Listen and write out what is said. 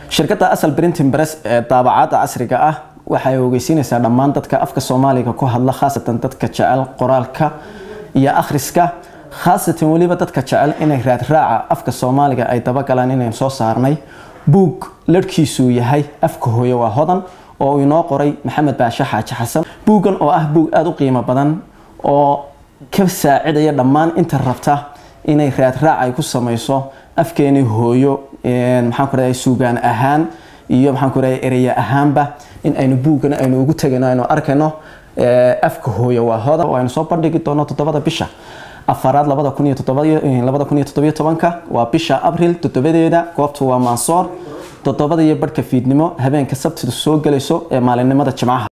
shirkadda asal printing press ee daabacaadda casriga ah waxay ogeysiinaysaa dhammaan dadka afka soomaaliga ku hadla khaasatan dadka jecel qoraalka iyo akhriska khaasatan weliba dadka jecel inay raadraaca afka soomaaliga ay dabagalaan inaynu soo saarnay buug larhkiisuu yahay afka hooye waa hodan oo uu inoo qoray maxamed baashe xaaji xasan buuggan oo ah buug aada u qiimo badan oo ka saacidaya dhammaan inta rabta inay raadraac ay ku samayso afkeeni hooyo maxaan ku raday suugaan ahaan iyo maxaan ku raday ereya ahaanba in aynu buuggan aynu ugu tegayno aynu arkayno afka hooyo waa hodan oo aynu soo bandhigi doono toddobada bisha afaraad labada kun iyo labada kun iyo toddobiyo tobanka waa bisha abril toddobadeeda goobtu waa mansoor toddobada iyo barhka fiidnimo habeenka sabtida soo gelayso ee maalinimada jimcaha